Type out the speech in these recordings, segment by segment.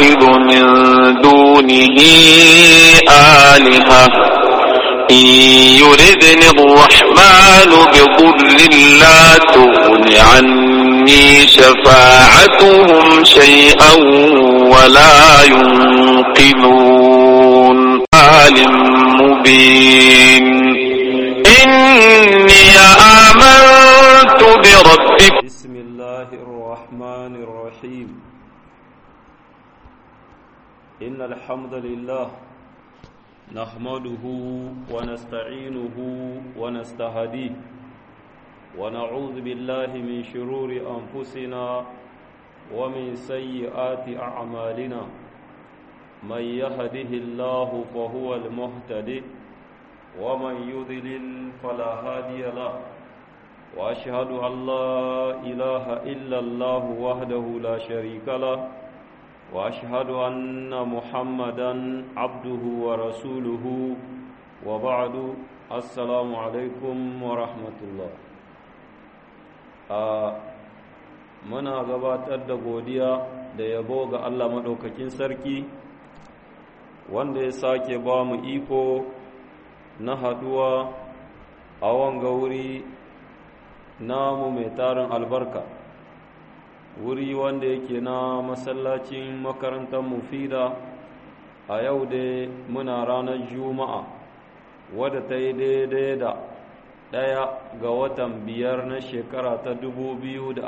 نتخذ من دونه آلهة إن يردني الرحمن بضر لا تغن عني شفاعتهم شيئا ولا ينقذون عالم مبين إني آمنت بربكم بسم الله الرحمن الرحيم إن الحمد لله نحمده ونستعينه ونستهديه ونعوذ بالله من شرور أنفسنا ومن سيئات أعمالنا من يهده الله فهو المهتدي ومن يضلل فلا هادي له وأشهد أن لا إله إلا الله وحده لا شريك له وأشهد أن محمدا عبده ورسوله وبعد السلام عليكم ورحمة الله muna gabatar da godiya da yabo ga Allah maɗaukakin sarki wanda ya sake ba mu iko na haɗuwa a wanga wuri namu mai tarin albarka wuri wanda yake na masallacin makarantar mufida a yau dai muna ranar juma'a wadda ta yi daidai da ɗaya ga watan biyar na shekara ta 2026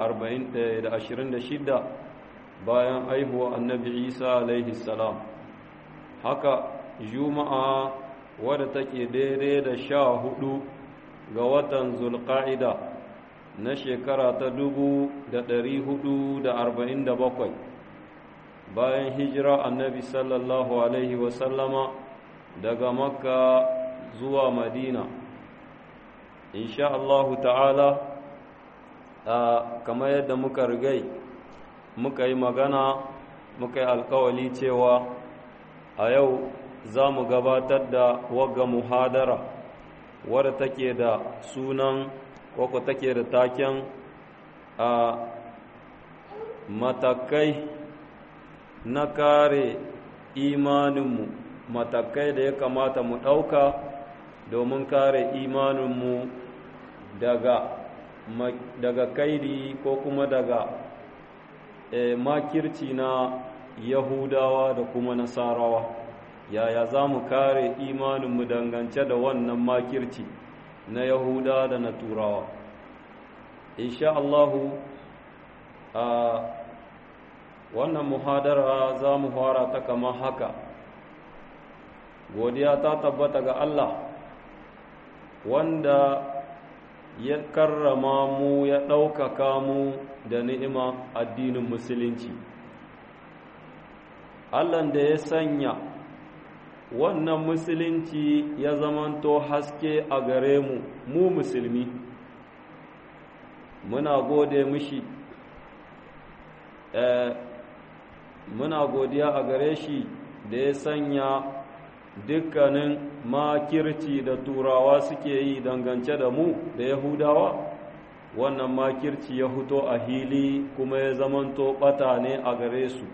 bayan aihuwa annabi isa alaihi salam haka juma'a wadda take daidai da sha hudu ga watan zulƙa'ida na shekara ta dubu da ɗari hudu da arba'in da bakwai bayan hijira annabi sallallahu alaihi wasallama daga makka zuwa madina insha Allahu ta'ala kamar yadda muka rigai muka yi magana muka yi alkawali cewa a yau za mu gabatar da wagga muhadara wadda take da sunan koko take da taken a matakai na kare imaninmu matakai da ya kamata mu ɗauka domin kare imaninmu daga daga kaidi ko kuma daga e, makirci na yahudawa da kuma nasarawa yaya za mu kare imaninmu dangance da wannan makirci na yahuda da na turawa insha Allahu a wannan muhadara za mu fara ta kama haka godiya ta tabbata ga Allah wanda ya karrama mu ya ɗaukaka mu da ni'ima addinin musulunci Allah da ya sanya wannan musulunci ya zamanto haske a gare mu mu musulmi muna gode mishi muna godiya a gare shi da ya sanya dukkanin makirci da turawa suke yi dangance da mu da yahudawa wannan makirci ya fito a hili kuma ya zamanto bata ne a gare su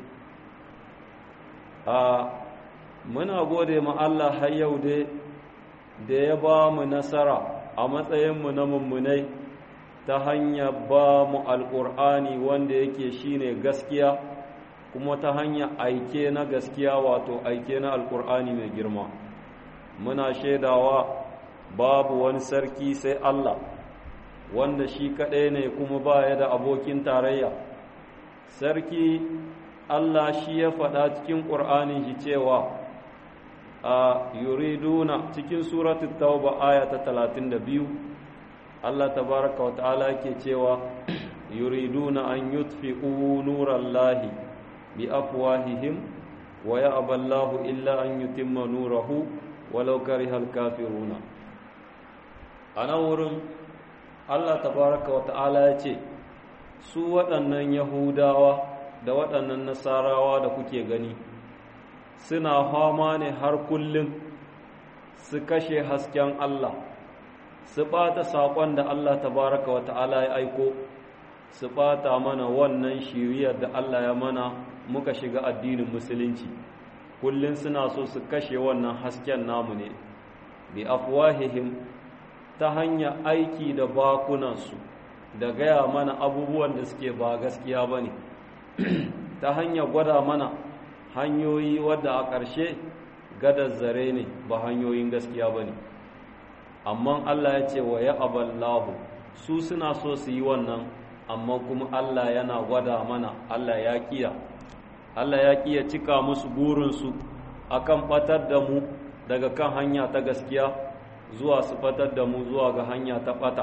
a muna gode ma Allah har yau dai da ya ba mu nasara a matsayinmu na mummunai ta hanyar ba mu alƙur'ani wanda yake shine gaskiya kuma ta hanyar aike na gaskiya wato aike na alƙur'ani mai girma muna shaidawa babu wani sarki sai Allah wanda shi kaɗai ne kuma ba ya da abokin tarayya sarki Allah shi ya faɗa cikin ƙur'anin shi cewa a yuriduna cikin suratul tauba aya ta 32 Allah tabaraka wa ta'ala yake cewa yuriduna an yutfi'u nurallahi bi afwahihim wa ya'ba Allahu illa an yutimma nurahu walau karihal kafiruna anan wurin Allah tabaraka wa ta'ala ya ce su waɗannan yahudawa da waɗannan nasarawa da kuke gani suna fama ne har kullum su kashe hasken Allah su ɓata saƙon da Allah tabaraka wa ta'ala ya aiko su ɓata mana wannan shiriyar da Allah ya mana muka shiga addinin musulunci kullum suna so su kashe wannan hasken namu ne bi afwahihim ta hanyar aiki da bakunansu da gaya mana abubuwan da suke ba gaskiya ba ne ta hanyar gwada mana hanyoyi wadda a ƙarshe gadar zare ne ba hanyoyin gaskiya ba ne amma Allah ya ce wa ya aballahu su suna so su yi wannan amma kuma Allah yana gwada mana Allah ya kiya Allah ya kiya cika musu burinsu akan fatar da mu daga kan hanya ta gaskiya zuwa su fatar da mu zuwa ga hanya ta fata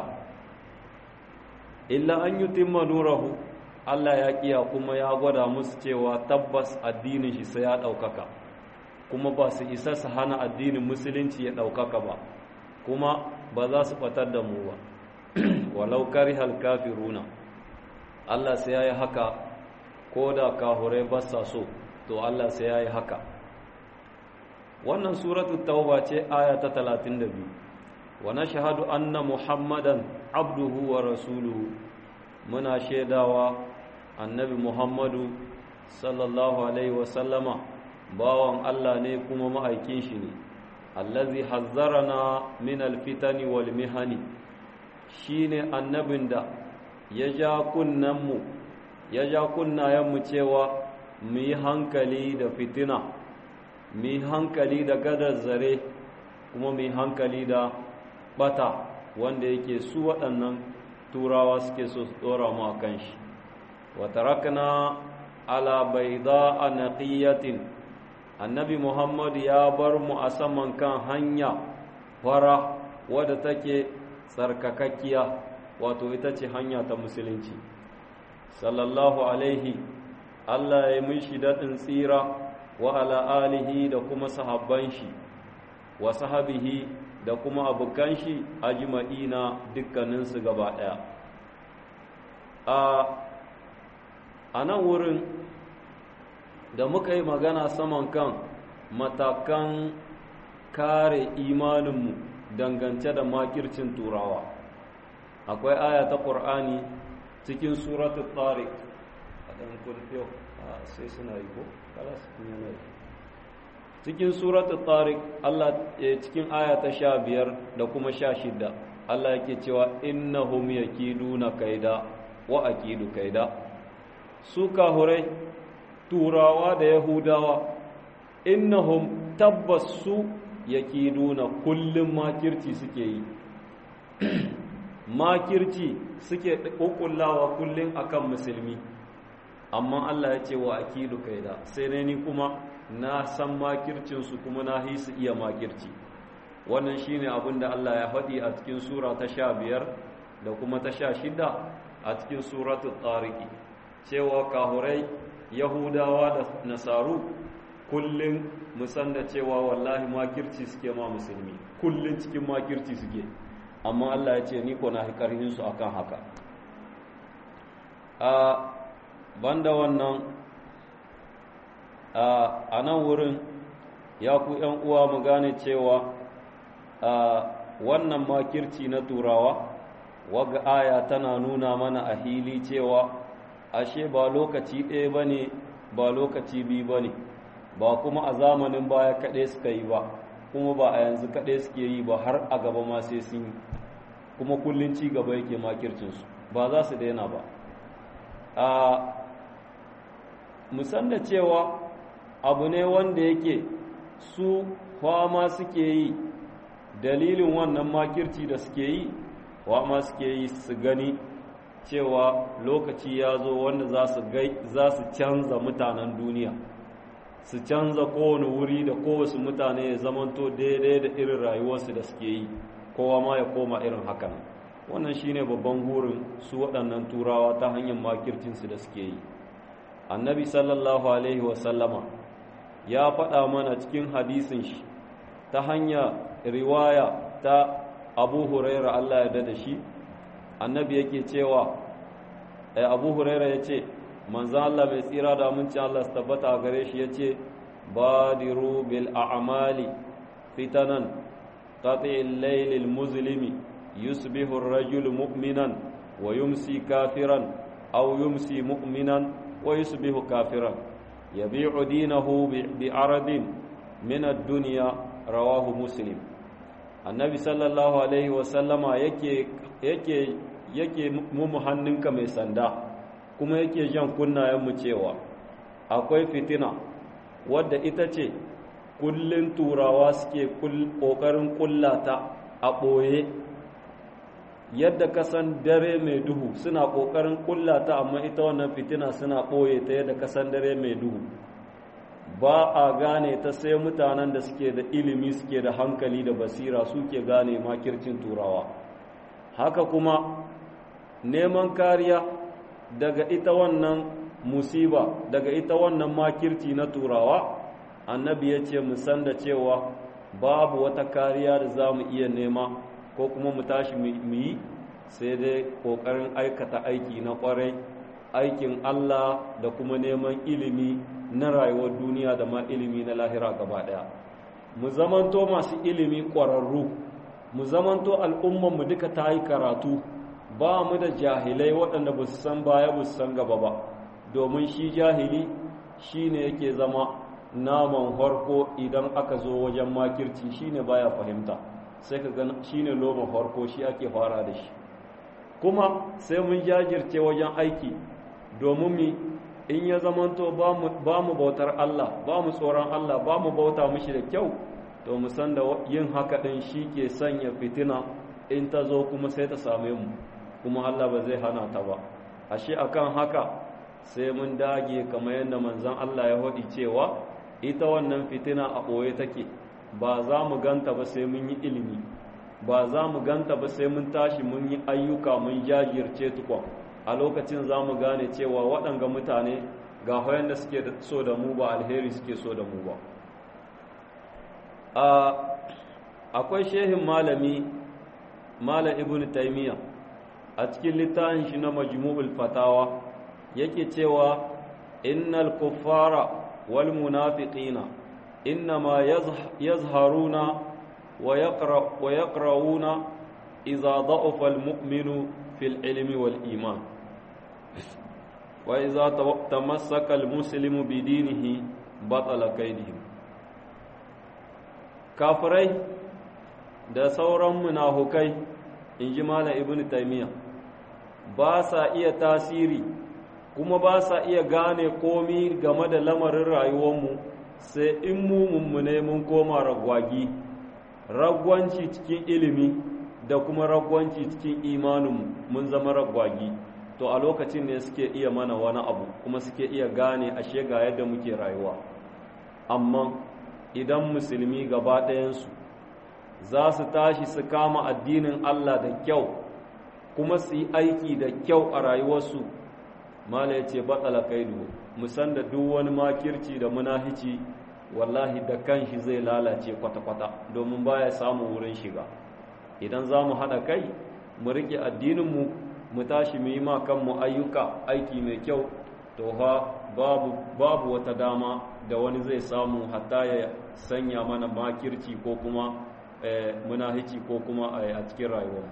illa an yutimma nurahu Allah ya kiya kuma ya gwada musu cewa tabbas addinin shi sai ya ɗaukaka kuma ba su isa su hana addinin musulunci ya ɗaukaka ba kuma ba za su fatar da mu ba walau karihal kafiruna Allah sai ya yi haka ko da kahurai ba sa so to Allah sai ya yi haka wannan suratul tauba ce aya ta 32 wa nashhadu anna muhammadan abduhu wa rasuluhu muna shaidawa annabi muhammadu sallallahu alaihi wasallama bawan Allah ne kuma ma'aikin shi ne allazi hazzarana min alfitani wal mihani shine annabin da ya ja kunnanmu ya ja kunnayenmu cewa mu yi hankali da fitina mu yi hankali da gadar zare kuma mu yi hankali da bata wanda yake su waɗannan turawa suke so su ɗora mu a kan shi watarakna ala baida a naqiyatin annabi muhammad ya bar mu a saman kan hanya fara wadda take tsarkakakkiya wato ita ce hanya ta musulunci sallallahu alaihi allah ya mishi daɗin tsira wa ala alihi da kuma sahabban shi wa sahabihi da kuma abokan shi ajma'ina dukkaninsu gaba ɗaya a nan wurin da muka yi magana saman kan matakan kare imaninmu dangance da makircin turawa akwai aya ta ƙur'ani cikin suratul tariq a ɗan kurfiyo sai suna yi ko kalas yana yi cikin suratul tariq Allah cikin aya ta sha biyar da kuma sha shidda Allah yake cewa innahum yakiduna kaida wa akidu kaida su kahurai turawa da yahudawa innahum tabbas su yakiduna kullum makirci suke yi makirci suke kokullawa kullum akan musulmi amma Allah ya ce wa akidu kaida sai ne ni kuma na san makircinsu kuma na yi su iya makirci wannan shine abin da Allah ya faɗi a cikin sura ta sha biyar da kuma ta sha shida a cikin suratul tariki cewa kahurai yahudawa da nasaru kullum musan da cewa wallahi makirci suke ma musulmi kullum cikin makirci suke amma Allah ya ce ni ko na hikarhin su akan haka a banda wannan a nan wurin ya ku ‘yan uwa mu gane cewa wannan makirci na turawa waga aya tana nuna mana a hili cewa ashe ba lokaci ɗaya ba ne ba lokaci biyu ba ne ba kuma a zamanin baya kaɗai suka yi ba kuma ba a yanzu kaɗai suke yi ba har a gaba ma sai sun yi kuma kullum ci gaba yake makircinsu ba za su daina ba a musan da cewa abu ne wanda yake su fama suke yi dalilin wannan makirci da suke yi fama suke yi su gani cewa lokaci ya zo wanda za su canza mutanen duniya su canza kowane wuri da kowace mutane ya zamanto daidai da irin rayuwarsu da suke yi kowa ma ya koma irin hakan wannan shine babban gurin su waɗannan turawa ta hanyar makircinsu da suke yi annabi sallallahu alaihi wasallama ya faɗa mana cikin hadisin shi ta hanya riwaya ta abu huraira Allah ya da shi annabi yake cewa abu huraira ya ce manzan Allah mai tsira da amincin Allah su tabbata a gare shi ya ce badiru bil a'mali fitanan qati'il laylil muslimi yusbihu ar-rajulu mu'minan wa yumsi kafiran aw yumsi mu'minan wa yusbihu kafiran yabi'u dinahu bi aradin min ad-dunya rawahu muslim annabi sallallahu alaihi wasallama yake yake yake mu hannunka mai sanda kuma yake jan kunnayenmu cewa akwai fitina wadda ita ce kullun turawa suke ƙoƙarin ƙullata a ɓoye yadda kasan dare mai duhu suna ƙoƙarin ƙullata amma ita wannan fitina suna ɓoye ta yadda kasan dare mai duhu ba a gane ta sai mutanen da suke da ilimi suke da hankali da basira suke gane makircin turawa haka kuma neman kariya daga ita wannan musiba daga ita wannan makirci na turawa annabi ya ce musan da cewa babu wata kariya da za mu iya nema ko kuma mu tashi mu yi sai dai ƙoƙarin aikata aiki na ƙwarai aikin Allah da kuma neman ilimi na rayuwar duniya da ma ilimi na lahira gaba ɗaya mu zamanto masu ilimi ƙwararru mu zamanto al'ummanmu duka ta yi karatu ba mu da jahilai waɗanda ba su san baya ba su san gaba ba domin shi jahili shi ne yake zama naman harko idan aka zo wajen makirci shi ne baya fahimta sai ka gana shi ne loman harko shi ake fara da shi kuma sai mun jajirce wajen aiki domin mi in ya zamanto ba mu bautar Allah ba mu tsoron Allah ba mu bauta mushi da kyau to mu san da yin haka ɗin shi ke sanya fitina in ta zo kuma sai ta same mu kuma Allah ba zai hana ta ba ashe akan haka sai mun dage kamar yadda manzon Allah ya faɗi cewa ita wannan fitina a ɓoye take ba za mu ganta ba sai mun yi ilimi ba za mu ganta ba sai mun tashi mun yi ayyuka mun jajirce tukwa a lokacin za mu gane cewa waɗanga mutane ga hoyon da suke so da mu ba alheri suke so da mu ba akwai shehin malami malam ibn taimiyya a cikin littafin shi na majmu'ul fatawa yake cewa innal kuffara wal munafiqina innama yazharuna wa yaqra wa yaqrauna idza da'afa al mu'minu fil ilmi wal iman wa idza tamassaka al muslimu bi dinihi batala kaidihim kafirai da sauran munafukai inji malam ibnu taymiyyah ba sa iya tasiri kuma ba sa iya gane komi game da lamarin rayuwarmu sai in mu mummune mun koma ragwagi ragwanci cikin ilimi da kuma ragwanci cikin imaninmu mun zama ragwagi to a lokacin ne suke iya mana wani abu kuma suke iya gane ashe ga yadda muke rayuwa amma idan musulmi gaba ɗayansu za su tashi su kama addinin Allah da kyau kuma su yi aiki da kyau a rayuwarsu mala ya ce batsala kaidu musan da duk wani makirci da munahici wallahi da kanshi zai lalace kwata-kwata domin baya samun wurin shiga idan za mu haɗa kai mu riƙe addininmu mu tashi mu yi ma kanmu ayyuka aiki mai kyau to ha babu, babu wata dama da wani zai samu hatta ya sanya mana makirci ko kuma eh, munahici ko kuma a cikin rayuwarmu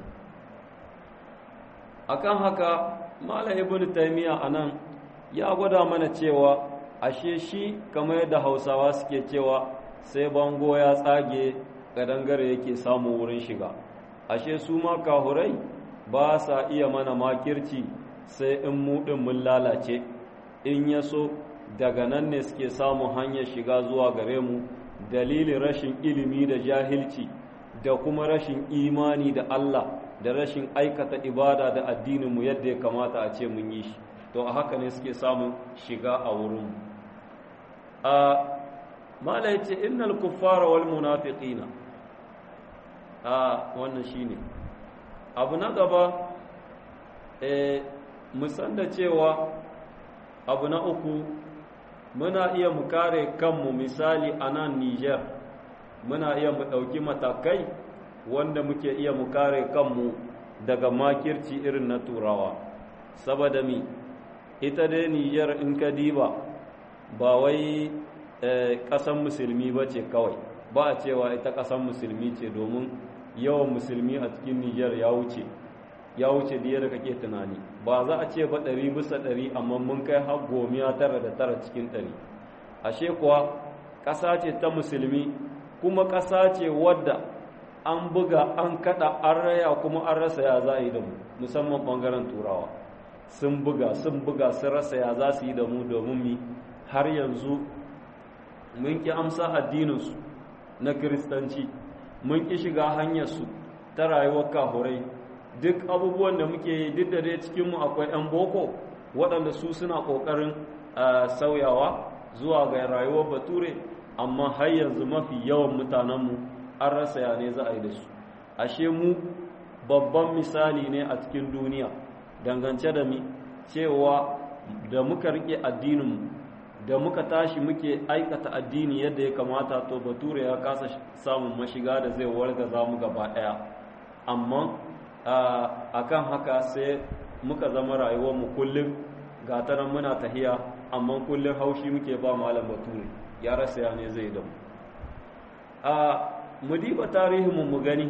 akan haka malam ibn taymiya anan ya gwada mana cewa ashe shi kamar yadda hausawa suke cewa sai bango ya tsage kadangare yake samu wurin shiga ashe su ma kahurai ba sa iya mana makirci sai in mu din mun lalace in ya so daga nan ne suke samun hanyar shiga zuwa gare mu dalilin rashin ilimi da jahilci da kuma rashin imani da Allah da rashin aikata ibada da addininmu yadda ya kamata a ce mun yi shi to a haka ne suke samun shiga a wurin a mala ya ce innal kuffara wal munafiqina a wannan shine abu na gaba eh musan da cewa abu na uku muna iya mu kare kanmu misali a nan Niger muna iya mu ɗauki matakai wanda muke iya mu kare kanmu daga makirci irin na turawa saboda mi ita dai Niger in ka diba ba wai ƙasan musulmi ba ce kawai ba a cewa ita ƙasan musulmi ce domin yawan musulmi a cikin Niger ya wuce ya wuce da yadda kake tunani ba za a ce ba ɗari bisa ɗari amma mun kai har gomiya tara da tara cikin ɗari ashe kuwa ƙasa ce ta musulmi kuma ƙasa ce wadda an buga an kada an raya kuma an rasa ya za a yi da mu musamman ɓangaren turawa sun buga sun buga sun rasa ya za su yi da mu domin mi har yanzu mun ƙi amsa addininsu na kiristanci mun ƙi shiga hanyarsu ta rayuwar kahurai duk abubuwan da muke yi duk da dai cikinmu akwai 'yan boko waɗanda su suna ƙoƙarin sauyawa zuwa ga rayuwar bature amma har yanzu mafi yawan mutanenmu an rasa ya ne za a yi da su ashe mu babban misali ne a cikin duniya dangance da mi cewa da muka rike addininmu da muka tashi muke aikata addini yadda ya kamata to bature ya kasa samun mashiga da zai wargaza mu gaba ɗaya amma akan haka sai muka zama rayuwarmu kullum ga ta nan muna tahiya amma kullum haushi muke ba malam bature ya rasa ya ne zai damu a mu diba tarihinmu mu gani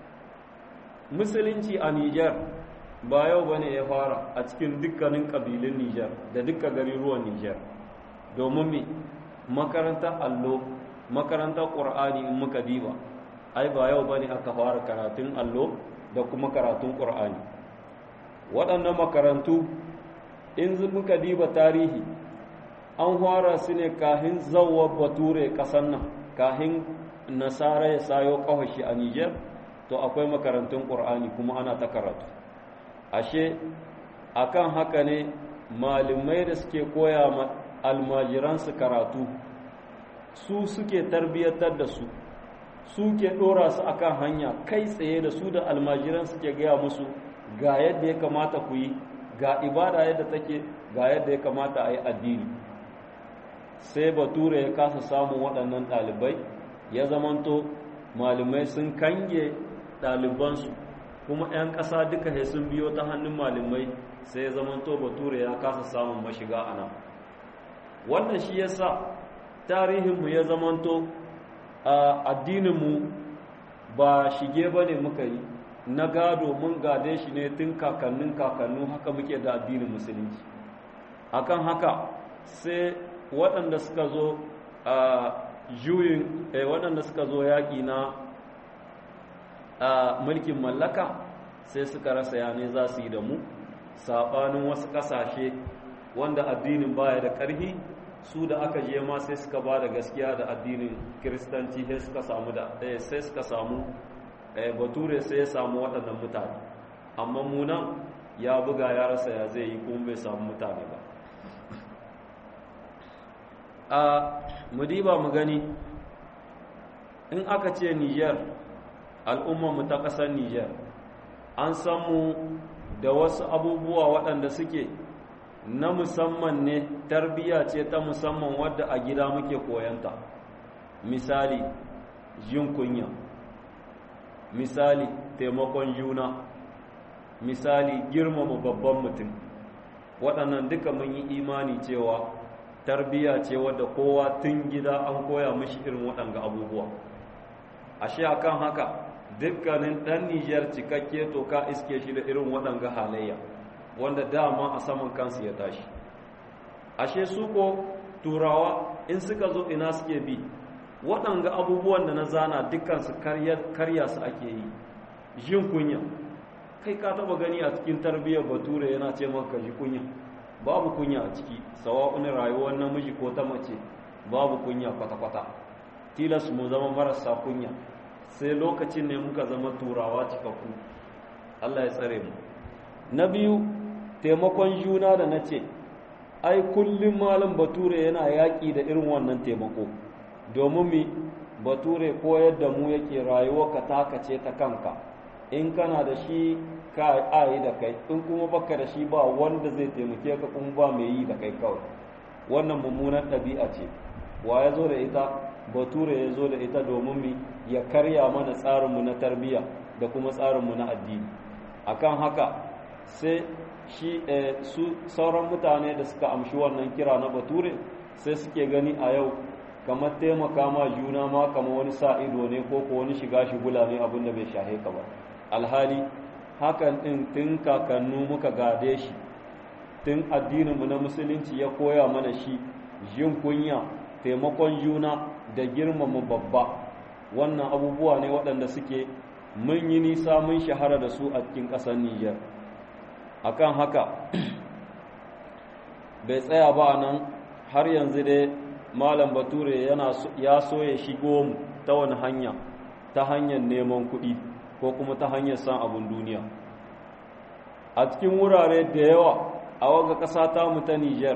musulunci a Nijar ba yau bane ya fara a cikin dukkanin ƙabilun Nijar da dukkan garuruwan Nijar domin mi makarantar allo makarantar ƙur'ani in muka diba ai ba yau bane aka fara karatun allo da kuma karatun ƙur'ani waɗannan makarantu in muka diba tarihi an fara su ne kahin zawar bature ƙasar nan kahin nasara ya sayo ƙawashi a Nijar to akwai makarantun ƙur'ani kuma ana ta karatu ashe akan haka ne malamai da suke koya ma almajiransu karatu su suke tarbiyyatar da su su ke ɗora su akan hanya kai tsaye da su da almajiran suke gaya musu ga yadda ya kamata ku yi ga ibada yadda take ga yadda ya kamata a yi addini sai bature ya kasa samun waɗannan ɗalibai ya zamanto malamai sun kange ɗalibansu kuma 'yan ƙasa duka sai sun biyo ta hannun malamai sai ya zamanto bature ya kasa samun mashiga a nan wannan shi yasa tarihinmu ya zamanto a addininmu ba shige ba ne muka yi na gado mun gade shi ne tun kakannin kakannu haka muke da addinin musulunci akan haka sai waɗanda suka zo a juyin waɗanda suka zo yaƙi na mulkin mallaka sai suka rasa yane za su yi da mu saɓanin wasu ƙasashe wanda addinin baya da ƙarfi su da aka je ma sai suka ba da gaskiya da addinin kiristanci sai suka samu da sai suka samu bature sai ya samu waɗannan mutane amma munan ya buga ya rasa ya zai yi kuma bai samu mutane ba a mudiba mu gani in aka ce niger mu ta ƙasar niger an samu da wasu abubuwa waɗanda suke na musamman ne tarbiyya ce ta musamman wadda a gida muke koyanta misali jin kunya misali taimakon juna misali girmama babban mutum waɗannan duka mun yi imani cewa tarbiyya ce wadda kowa tun gida an koya mishi irin waɗanga abubuwa ashe akan haka dukkanin ɗan nijar cikakke to ka iske shi da irin waɗanga halayya wanda dama a saman kansu ya tashi ashe su ko turawa in suka zo ina suke bi waɗanga abubuwan da na zana dukkansu karya su ake yi jin kunya kai ka taba gani a cikin tarbiyyar bature yana ce maka ji kunya babu kunya a ciki sawa'un rayuwar namiji ko ta mace babu kunya kwata-kwata tilas mu zama marasa kunya sai lokacin ne muka zama turawa cikakku Allah ya tsare mu na biyu taimakon juna da na ce ai kullum malam bature yana yaƙi da irin wannan taimako domin mi bature koyar da mu yake rayuwa ka taka ce ta kanka in kana da shi ka ayi da kai in kuma baka da shi ba wanda zai taimake ka kuma ba mai yi da kai kawai wannan mummunan ɗabi'a ce wa ya zo da ita bature ya zo da ita domin mi ya karya mana tsarinmu na tarbiyya da kuma tsarinmu na addini akan haka sai shi su sauran mutane da suka amshi wannan kira na bature sai suke gani a yau kamar taimaka ma juna ma kamar wani sa ido ne ko ko wani shiga shigula ne abin da bai shahe ka ba alhali hakan din tun kakannu muka gade shi tun addininmu na musulunci ya koya mana shi jin kunya taimakon juna da girmama babba wannan abubuwa ne waɗanda suke mun yi nisa mun shahara da su a cikin ƙasar Nijar akan haka bai tsaya ba nan har yanzu dai malam bature yana ya so ya shigo mu ta wani hanya ta hanyar neman kuɗi ko kuma ta hanyar san abin duniya a cikin wurare da yawa a waga ƙasa ta mu ta Nijar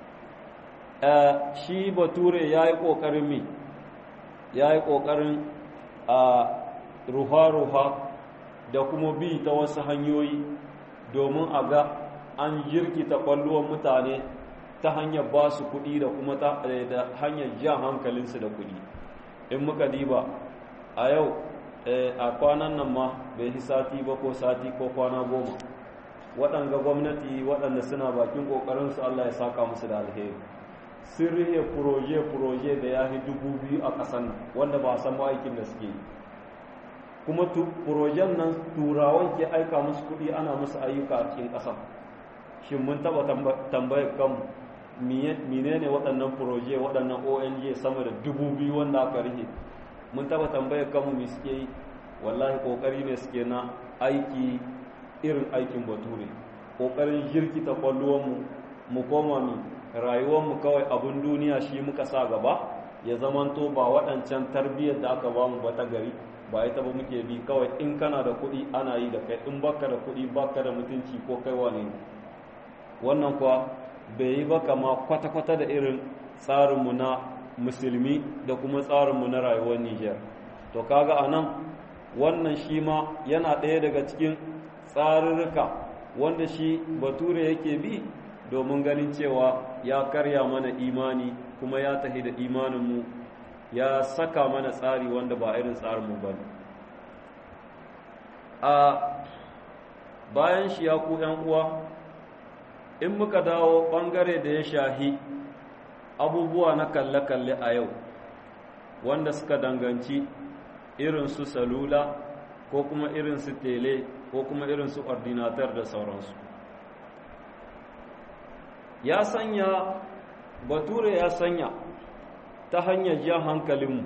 shi bature ya yi ƙoƙarin mi ya yi ƙoƙarin a ruha-ruha da kuma bi ta wasu hanyoyi domin a ga an jirkita ƙwallon mutane ta hanyar ba su kuɗi da kuma da hanyar jan hankalinsu da kuɗi in muka diba a yau a kwanan nan ma bai yi sati ba ko sati ko kwana goma waɗanga gwamnati waɗanda suna bakin ƙoƙarinsu Allah ya saka musu da alheri sun rihe furoje-furoje da ya fi dubu biyu a ƙasar nan wanda ba a san aikin da suke yi kuma furojen nan turawan ke aika musu kuɗi ana musu ayyuka a cikin ƙasar shin mun taɓa tambayar kanmu mine ne waɗannan furoje waɗannan ong sama da dubu biyu wanda aka rihe mun taɓa tambayar kanmu me suke yi wallahi ƙoƙari ne suke na aiki irin aikin bature ƙoƙarin jirkita kwalluwanmu mu koma mi rayuwarmu kawai abin duniya shi muka sa gaba ya zamanto ba waɗancan tarbiyyar da aka bamu ba ta gari ba ita ba muke bi kawai in kana da kuɗi ana yi da kai in baka da kuɗi baka da mutunci ko kai wane ne wannan kuwa bai yi ba kama kwata-kwata da irin tsarinmu na musulmi da kuma tsarinmu na rayuwar Nijar to kaga a nan wannan shi ma yana ɗaya daga cikin tsarurruka wanda shi bature yake bi domin ganin cewa ya karya mana imani kuma ya tahi da imaninmu ya saka mana tsari wanda ba irin tsarinmu ba ne a bayan shi ya ku uwa in muka dawo ɓangare da ya shahi abubuwa na kalle-kalle a yau wanda suka danganci irin su salula ko kuma irin su tele ko kuma irin su ordinatar da sauransu ya sanya bature ya sanya ta hanyar jan hankalinmu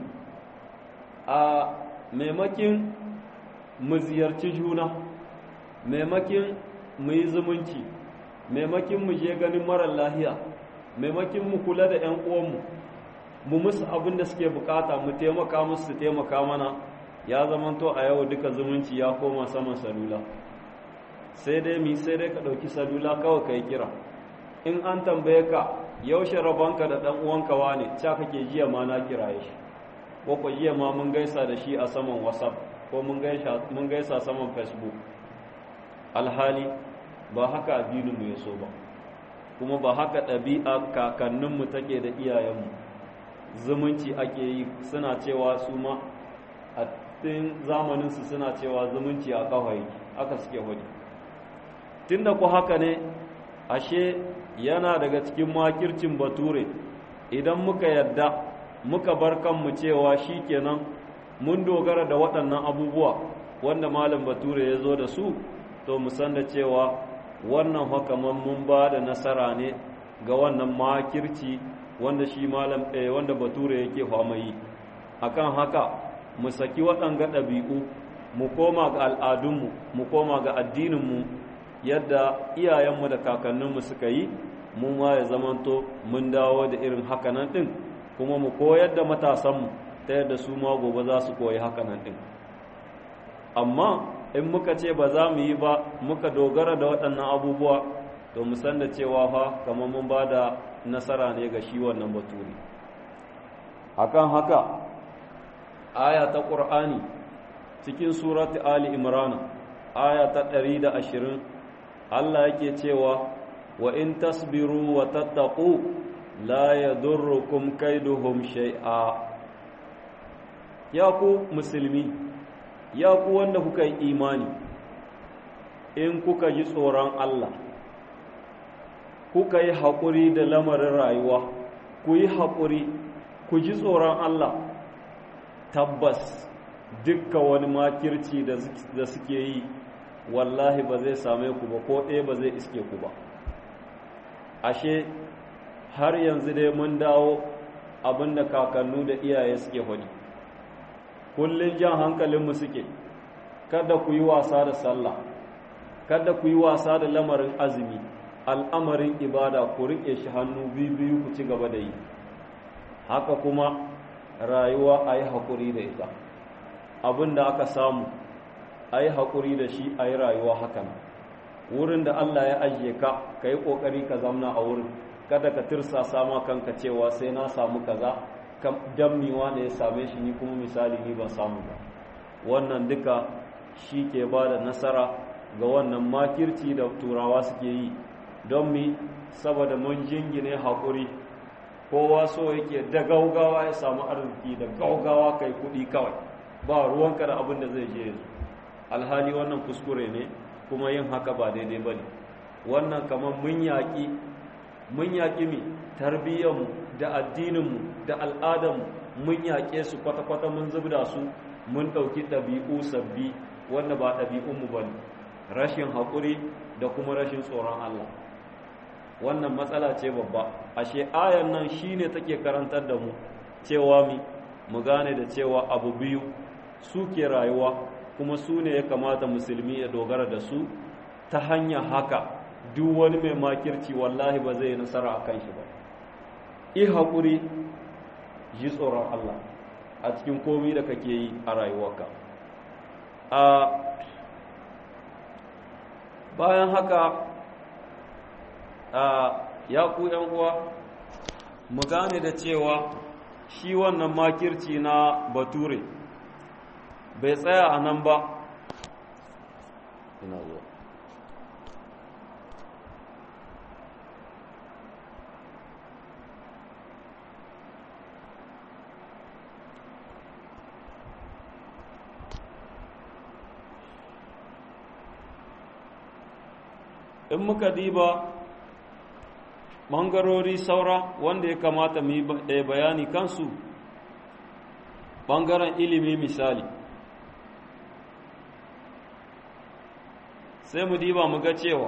a maimakin mu ziyarci juna maimakin mu yi zumunci maimakin mu je ganin marar lahiya maimakin mu kula da 'yan uwanmu mu musu abin da suke bukata mu taimaka musu su taimaka mana ya zamanto a yau duka zumunci ya koma saman salula sai dai mi sai dai ka ɗauki salula kawai ka yi kira in an tambaye ka yaushe rabonka da ɗan uwanka wane ca kake jiya ma na kiraye shi ko ko jiya ma mun gaisa da shi a saman whatsapp ko mun gaisa saman facebook alhali ba haka addininmu ya so ba kuma ba haka ɗabi'a kakanninmu take da iyayenmu zumunci ake yi suna cewa su ma a cikin zamaninsu suna cewa zumunci a kawai aka suke hudu tunda ku haka ne ashe yana daga cikin makircin bature idan muka yadda muka bar kanmu cewa shi kenan mun dogara da waɗannan abubuwa wanda malam bature ya zo da su to mu san da cewa wannan hakaman mun ba da nasara ne ga wannan makirci wanda shi malam ɗaya wanda bature yake famayi akan haka mu saki waɗanga ɗabi'u mu koma ga al'adunmu mu koma ga addininmu yadda iyayenmu da kakanninmu suka yi mu ma ya zamanto mun dawo da irin hakanan ɗin kuma mu koyar da matasanmu ta yadda su ma gobe za su koyi hakanan ɗin amma in muka ce ba za mu yi ba muka dogara da waɗannan abubuwa to mu san da cewa fa kamar mun ba da nasara ne ga shi wannan baturi akan haka aya ta ƙur'ani cikin surati ali imrana aya ta 120 Allah yake cewa wa in tasbiru wa tattaqu la yadurrukum kaiduhum shay'a ya ku musulmi ya ku wanda kuka yi imani in kuka ji tsoron Allah kuka yi haƙuri da lamarin rayuwa ku yi haƙuri ku ji tsoron Allah tabbas dukka wani makirci da suke yi wallahi ba zai same ku ba ko ɗaya ba zai iske ku ba ashe har yanzu dai mun dawo abin da kakannu da iyaye suke hudi kullum jan hankalinmu suke kada ku yi wasa da sallah kada ku yi wasa da lamarin azumi al'amarin ibada ku riƙe shi hannu biyu ku ci gaba da yi haka kuma rayuwa a yi haƙuri da ita abin da aka samu a yi haƙuri da shi a yi rayuwa hakan wurin da Allah ya ajiye ka ka yi ƙoƙari ka zamna a wurin kada ka tirsa sama kanka cewa sai na samu kaza dammiwa ne ya same shi ni kuma misali ni ban samu ba wannan duka shi ke ba da nasara ga wannan makirci da turawa suke yi don mi saboda mun jingine haƙuri kowa so yake da gaugawa ya samu arziki da gaugawa kai kuɗi kawai ba ruwanka da abin da zai je yanzu alhali wannan kuskure ne kuma yin haka ba daidai ba ne wannan kamar mun yaƙi mun yaƙi mi tarbiyyarmu da addininmu da al'adarmu mun yaƙe su kwata-kwata mun zubda su mun ɗauki ɗabi'u sabbi wanda ba ɗabi'unmu ba ne rashin haƙuri da kuma rashin tsoron Allah wannan matsala ce babba ashe ayan nan shine take karantar da mu cewa mi mu gane da cewa abu biyu su ke rayuwa kuma su ne ya kamata musulmi ya dogara da su ta hanyar haka duk wani mai makirci wallahi ba zai nasara a kan shi ba i haƙuri ji tsoron Allah a cikin komi da kake yi a rayuwarka a bayan haka ya ku uwa mu gane da cewa shi wannan makirci na bature bai tsaya a nan ba ina zuwa in muka diba ɓangarori saura wanda ya kamata mu yi bayani kansu ɓangaren ilimi misali sai mu diba mu ga cewa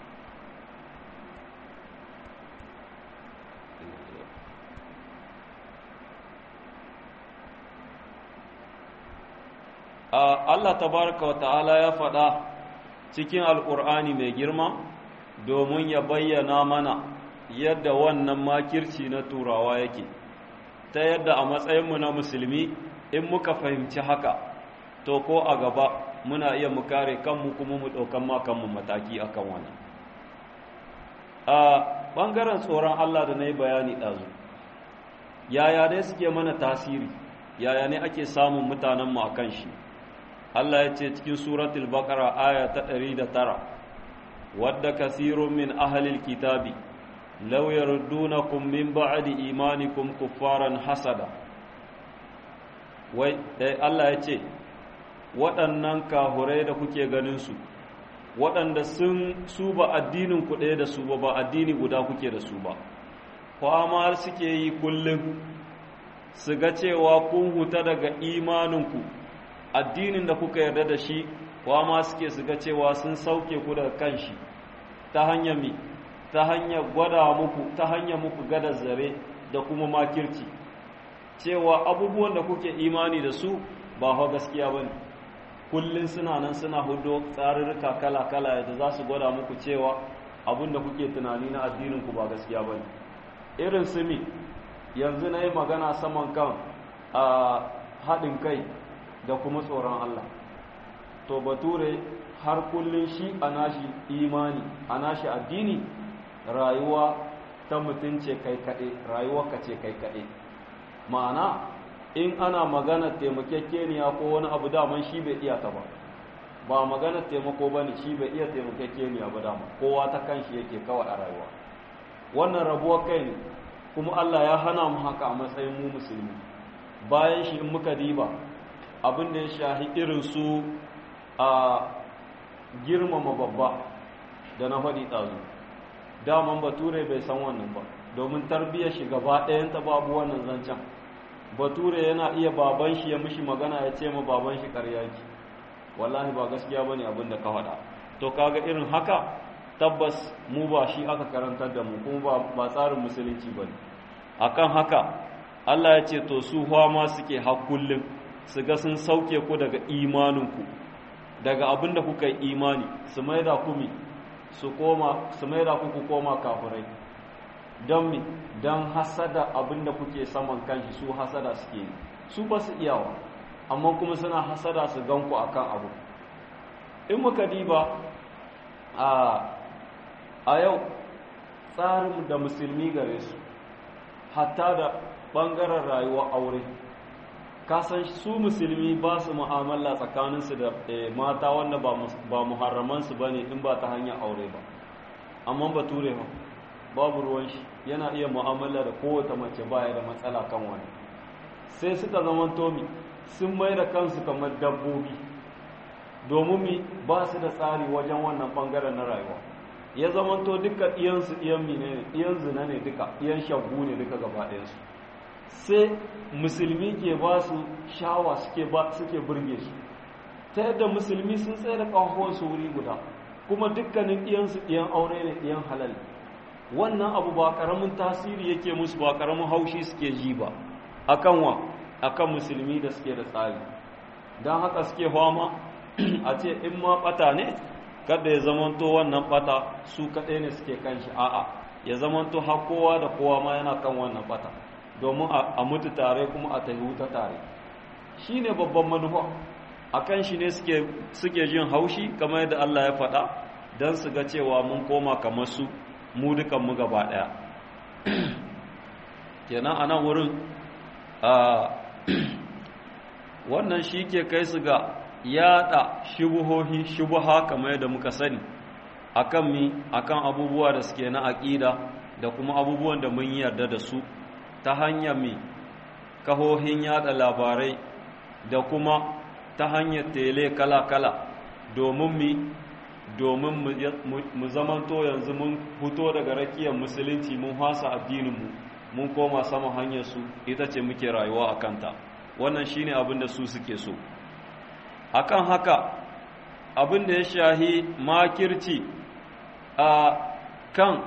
Allah tabaraka wa ta'ala ya faɗa cikin alƙur'ani mai girma domin ya bayyana mana yadda wannan makirci na turawa yake ta yadda a matsayinmu na musulmi in muka fahimci haka to ko a gaba muna iya mu kare kanmu kuma mu ɗaukan ma kanmu mataki akan wannan a ɓangaren tsoron Allah da na yi bayani ɗazu yaya ne suke mana tasiri yaya ne ake samun mutanenmu a kan shi Allah ya ce cikin suratul baqara aya ta 109 wadda kasirun min ahlil kitabi law yardunakum min ba'di imanikum kuffaran hasada wai Allah ya ce waɗannan kahurai da kuke ganin su waɗanda sun su ba addinin ku ɗaya da su ba ba addini guda kuke da su ba kwamar suke yi kullum su ga cewa kun huta daga imaninku addinin da kuka yarda da shi kwama suke su ga cewa sun sauke ku daga kan shi ta hanyar mi ta hanyar gwada muku ta hanyar muku gada zare da kuma makirci cewa abubuwan da kuke imani da su ba hau gaskiya ba ne kullum suna nan suna hudo tsarurruka kala-kala da za su gwada muku cewa abin da kuke tunani na addininku ba gaskiya ba ne irin su mi yanzu na yi magana saman kan a haɗin kai da kuma tsoron Allah to bature har kullum shi a nashi imani a nashi addini rayuwa ta mutum ce kai kaɗe rayuwa ka ce kai kaɗe ma'ana in ana magana taimakekeniya ko wani abu daman shi bai iya ta ba ba magana taimako ba ne shi bai iya taimakekeniya ba dama kowa ta kan shi yake kawai a rayuwa wannan rabuwar kai ne kuma Allah ya hana mu haka a matsayin mu musulmi bayan shi in muka diba abin da ya shahi irin su a girmama babba da na faɗi ɗazu daman bature bai san wannan ba domin tarbiyyar shi gaba ɗayanta babu wannan zancen bature yana iya baban shi ya mishi magana ya ce ma baban shi ƙarya ki wallahi ba gaskiya bane abin da ka faɗa to kaga irin haka tabbas mu ba shi aka karantar da mu kuma ba tsarin musulunci bane akan haka Allah ya ce to su ma suke hakullin su ga sun sauke ku daga imaninku daga abin da kuka yi imani su maida ku mi su koma su maida ku ku koma kafirai don mi don hasada abin da kuke saman kanshi su hasada suke yi su ba su iyawa amma kuma suna hasada su ganku akan abu in muka diba a yau tsarin da musulmi gare su hatta da ɓangaren rayuwar aure kasan su musulmi ba su mu'amala tsakaninsu da mata wanda ba muharramansu ba ne in ba ta hanyar aure ba amma ba ture ba babu ruwan shi yana iya mu'amala da kowace mace baya da matsala kan wani sai suka zama tomi sun mai da kansu kamar dabbobi domin mi ba su da tsari wajen wannan bangaren na rayuwa ya zama to duka iyansu iyan mine ne iyan zina ne duka iyan shagu ne duka gaba ɗayansu sai musulmi ke ba su shawa suke ba suke burge su ta yadda musulmi sun tsaye da su wuri guda kuma dukkanin iyansu iyan aure ne iyan halal wannan abu ba karamin tasiri yake musu ba karamin haushi suke ji ba akan wa akan musulmi da suke da tsari don haka suke fama a ce in ma bata ne kada ya zamanto wannan bata su kaɗai ne suke kan shi a'a ya zamanto har kowa da kowa ma yana kan wannan bata domin a mutu tare kuma a tahi wuta tare shi ne babban manufa a kan shi ne suke jin haushi kamar yadda Allah ya faɗa don su ga cewa mun koma kamar su mu dukanmu gaba ɗaya kenan a nan wurin wannan shi ke kai su ga yada shubuhohi shubuha kamar yadda muka sani akan mi akan abubuwa da suke na aƙida da kuma abubuwan da mun yarda da su ta hanyar mi kahohin yada labarai da kuma ta hanyar tele kala-kala domin mi domin mu zamanto yanzu mun fito daga rakiyar musulunci mun hasa addininmu mun koma sama hanyar su ita ce muke rayuwa a kanta wannan shine abin da su suke so akan haka abin da ya shahi makirci a kan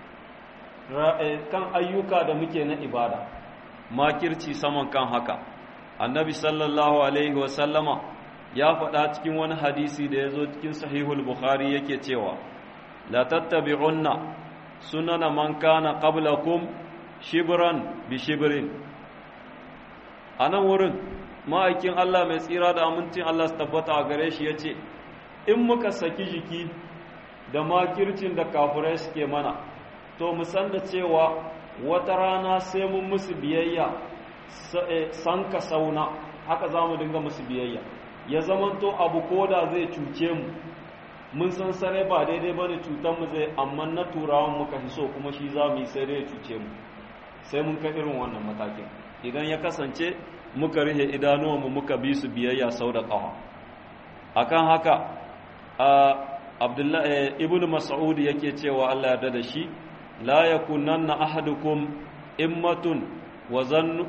kan ayyuka da muke na ibada makirci saman kan haka annabi sallallahu alaihi wasallama ya faɗa cikin wani hadisi da ya zo cikin sahihul bukhari yake cewa la tattabi'unna sunana man kana qablakum shibran bi shibrin anan wurin ma'aikin Allah mai tsira da amincin Allah su tabbata a gare shi yace in muka saki jiki da makircin da kafirai suke mana to mu san da cewa wata rana sai mun musu biyayya san ka sauna haka za mu dinga musu biyayya ya zamanto abu koda zai cuce mu mun san sare ba daidai ba ne mu zai amma na turawan muka fi so kuma shi za mu yi sai dai ya cuce mu sai mun kai irin wannan matakin idan ya kasance muka rihe idanuwanmu muka bi su biyayya sau da ƙawa akan haka abdullahi ibn mas'ud yake cewa Allah yarda da shi la yakunanna ahadukum immatun wa zannu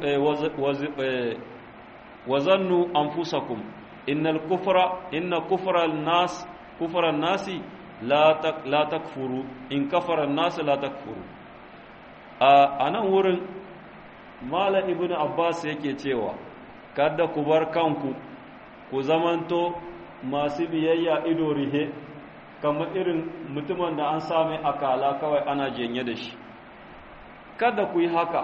wa zannu anfusakum innal kufra inna kufra an-nas kufra an-nasi la tak la takfuru in kafara an-nas la takfuru a nan wurin mala ibn abbas yake cewa kada ku bar kanku ku zamanto masu biyayya ido rihe kamar irin mutumin da an same akala kawai ana jenye da shi kada ku yi haka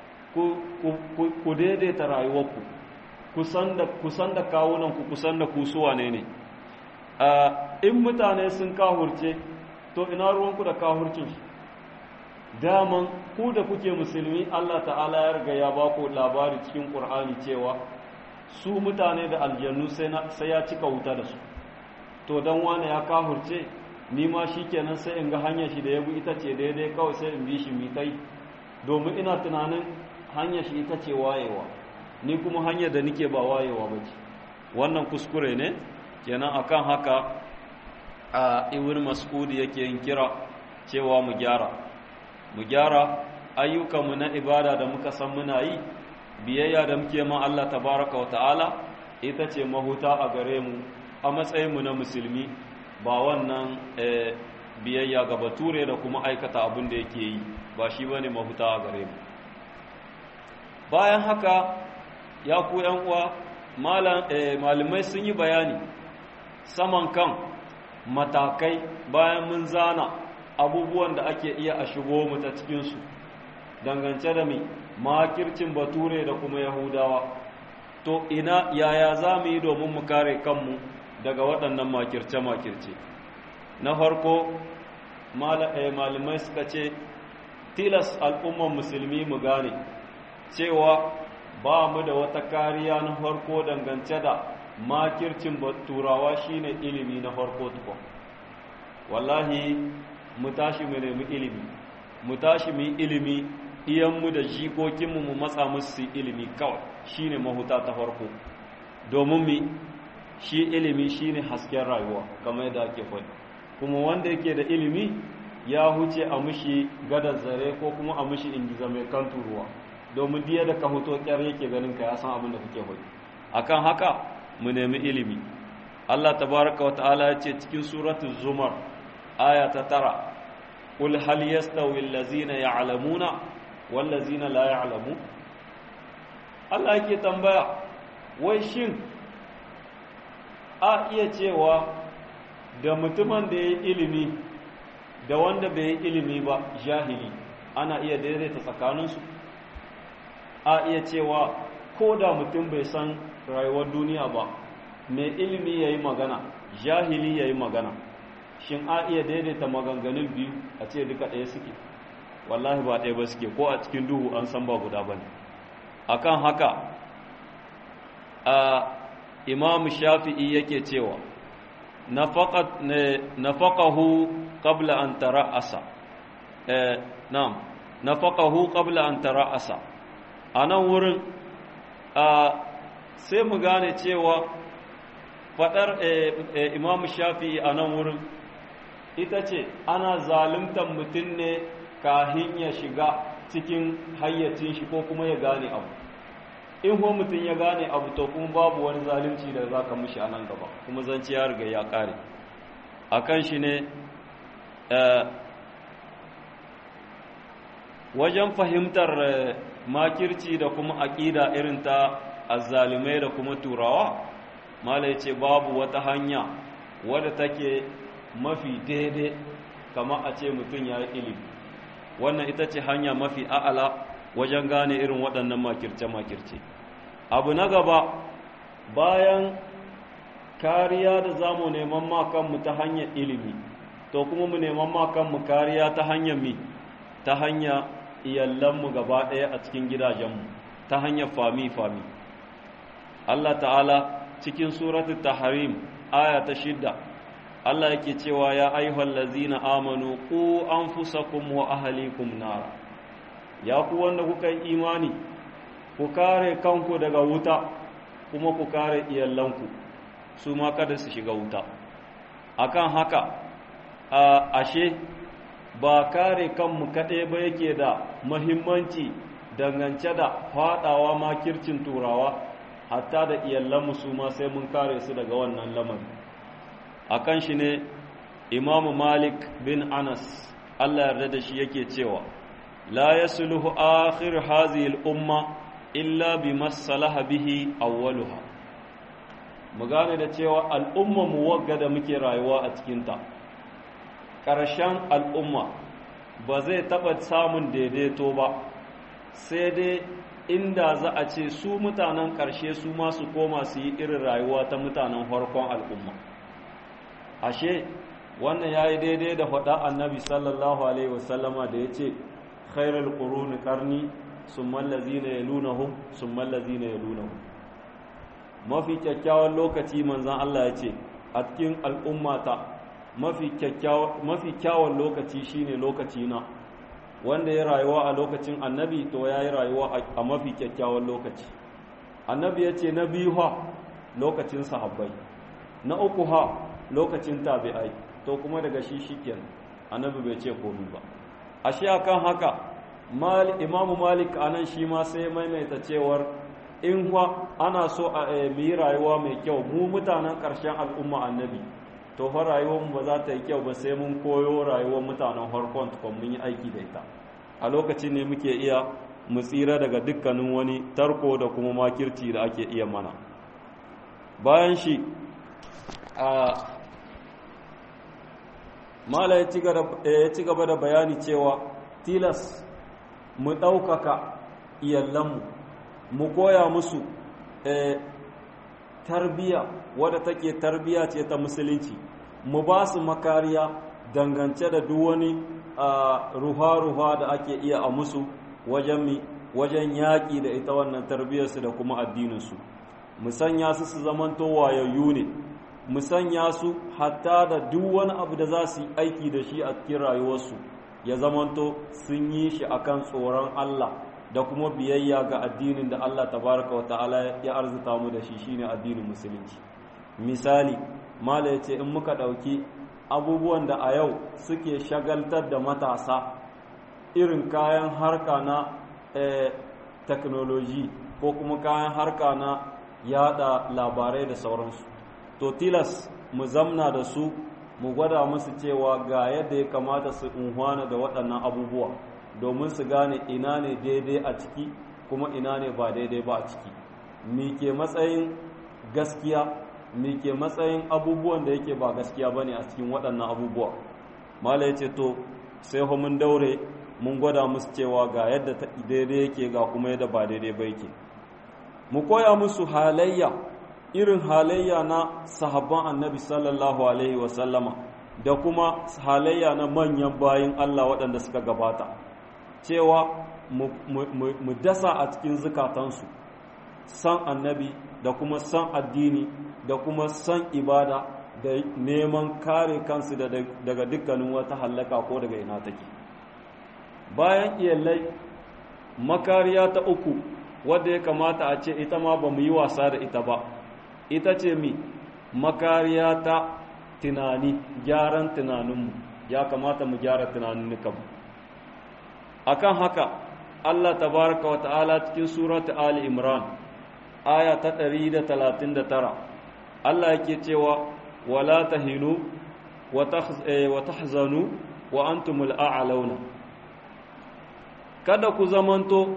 ku daidaita rayuwarku kusan da kawunanku kusan da kusuwa ne ne in mutane sun kahurce to ina ruwanku da kahurcin shi daman ku da kuke musulmi Allah ta'ala ya riga ya ba ku labari cikin Qur'ani cewa su mutane da aljannu sai ya cika wuta da su to dan wane ya kahurce ni ma shikenan sai in ga hanyar shi da ya bi ita ce daidai kawai sai in bi shi mitai domin ina tunanin hanyar shi ita ce wayewa ni kuma hanyar da nike ba wayewa ba ce wannan kuskure ne kenan akan haka a ibn mas'ud yake yin kira cewa mu gyara mu gyara ayyukanmu na ibada da muka san muna yi biyayya da muke ma Allah tabaraka wa ta'ala ita ce mahuta a gare mu a matsayinmu na musulmi ba wannan biyayya ga bature da kuma aikata abin da yake yi ba shi bane mahuta a gare mu bayan haka ya ku uwa malamai sun yi bayani saman kan matakai bayan mun zana abubuwan da ake iya a shigo mu ta cikinsu dangance da mai makircin bature da kuma yahudawa to ina yaya za mu yi domin mu kare kanmu daga waɗannan makirce-makirce na farko malamai suka ce tilas al'umman musulmi mu gane cewa ba mu da wata kariya na farko dangance da makircin turawa shine ilimi na farko tukwa wallahi mu tashi mu nemi ilimi mu tashi mu yi ilimi iyanmu da jikokinmu mu matsa musu ilimi kawai shine mahuta ta farko domin mi shi ilimi shine hasken rayuwa kamar yadda ake faɗi kuma wanda yake da ilimi ya huce a mushi gadar zare ko kuma a mushi ingiza mai kan turuwa domin diya da ka hoto kyar yake ganin ka ya san abin da kake faɗi akan haka mu nemi ilimi Allah tabaraka wa ta'ala ya ce cikin suratul zumar aya ta tara qul hal yastawi allazina ya'lamuna wal ladzina la ya'lamu Allah yake tambaya wai shin a iya cewa da mutumin da ya yi ilimi da wanda bai yi ilimi ba jahili ana iya daidaita tsakaninsu a iya cewa ko da mutum bai san rayuwar duniya ba mai ilimi ya yi magana jahili ya yi magana shin a iya daidaita maganganun biyu a ce duka ɗaya suke wallahi ba ɗaya ba suke ko a cikin duhu an san ba guda ba ne akan haka a imam shafi'i yake cewa nafaqahu qabla an tara'asa eh na'am nafaqahu qabla an tara'asa anan wurin a sai mu gane cewa fadar imam shafi'i anan wurin ita ce ana zaluntar mutum ne kahin ya shiga cikin hayyacin shi ko kuma ya gane abu in ko mutum ya gane abu to kuma babu wani zalunci da za ka mushi a nan gaba kuma zance ya riga ya kare a kan shi ne wajen fahimtar makirci da kuma aƙida irin ta azzalumai da kuma turawa malai ce babu wata hanya wadda take mafi daidai kama a ce mutum ya yi ilimi wannan ita ce hanya mafi a'ala wajen gane irin waɗannan makirce-makirce abu na gaba bayan kariya da za mu neman makanmu ta hanyar ilimi to kuma mu neman makanmu kariya ta hanyar mi ta hanyar iyalanmu gaba ɗaya a cikin gidajenmu ta hanyar fami-fami Allah ta'ala cikin suratul tahrim aya ta shidda Allah yake cewa ya ayyuhal ladzina amanu qu anfusakum wa ahlikum nara ya ku wanda kuka yi imani ku kare kanku daga wuta kuma ku kare iyalanku su ma kada su shiga wuta akan haka a ashe ba kare kanmu kaɗai ba yake da mahimmanci dangance da faɗawa makircin turawa hatta da iyalanmu su ma sai mun kare su daga wannan lamari akan shi ne imamu malik bin anas allah yarda da shi yake cewa la yasluhu akhir hadhihi al-umma illa bima salaha bihi awwaluha mu gane da cewa al'umma mu wagga da muke rayuwa a cikin ta ƙarshen al'umma ba zai taɓa samun daidaito ba sai dai inda za a ce su mutanen ƙarshe su ma su koma su yi irin rayuwa ta mutanen farkon al'umma ashe wannan ya yi daidai da faɗa annabi sallallahu alaihi wasallama da ya ce khairul quruni qarni summa allazina yalunahum summa allazina yalunahum mafi kyakkyawan lokaci manzon Allah ya ce a cikin al'ummata mafi kyakkyawan mafi kyawun lokaci shine lokaci na wanda ya rayuwa a lokacin annabi to ya yi rayuwa a mafi kyakkyawan lokaci annabi ya ce na biyu ha lokacin sahabbai na uku ha lokacin tabi'ai to kuma daga shi shikenan annabi bai ce komai ba ashe akan haka imamu malik anan shi ma sai maimaita cewar in fa ana so a yi rayuwa mai kyau mu mutanen ƙarshen al'umma annabi to fa rayuwar mu ba za ta yi kyau ba sai mun koyo rayuwar mutanen harkon tukun mun yi aiki da ita a lokacin ne muke iya mu tsira daga dukkanin wani tarko da kuma makirci da ake iya mana bayan shi a mala ya ci gaba da bayani cewa tilas mu ɗaukaka iyalanmu mu koya musu tarbiya wadda take tarbiya ce ta musulunci mu ba su makariya dangance da duk wani ruha-ruha da ake iya a musu wajen mi wajen yaƙi da ita wannan tarbiyarsu da kuma addininsu mu sanya su su zamanto wayayyu ne mu sanya su hatta da duk wani abu da za su yi aiki da shi a cikin rayuwarsu ya zamanto sun yi shi akan tsoron Allah da kuma biyayya ga addinin da Allah tabaraka wa ta'ala ya arzuta mu da shi shine addinin musulunci misali mala yace in muka dauki abubuwan da a yau suke shagaltar da matasa irin kayan harka na technology ko kuma kayan harka na yada labarai da sauransu to tilas mu zamna da su mu gwada musu cewa ga yadda ya kamata su unhwana da waɗannan abubuwa domin su gane ina ne daidai a ciki kuma ina ne ba daidai ba a ciki mi ke matsayin gaskiya mi ke matsayin abubuwan da yake ba gaskiya ba ne a cikin waɗannan abubuwa mala ya ce to sai mun daure mun gwada musu cewa ga yadda daidai yake ga kuma yadda ba daidai ba yake mu koya musu halayya irin halayya na sahabban annabi sallallahu alaihi wasallama da kuma halayya na manyan bayin Allah waɗanda suka gabata cewa mu dasa a cikin zukatansu san annabi da kuma san addini da kuma san ibada da neman kare kansu daga dukkanin wata hallaka ko daga ina take bayan iyalai makariya ta uku wadda ya kamata a ce ita ma ba mu yi wasa da ita ba ita ce mi makariya ta tunani gyaran tunaninmu ya kamata mu gyara tunanin akan haka Allah tabaraka wa ta'ala cikin surata Ali Imran aya ta 139 Allah yake cewa wala tahinu wa tahzanu wa antumul a'launa kada ku zamanto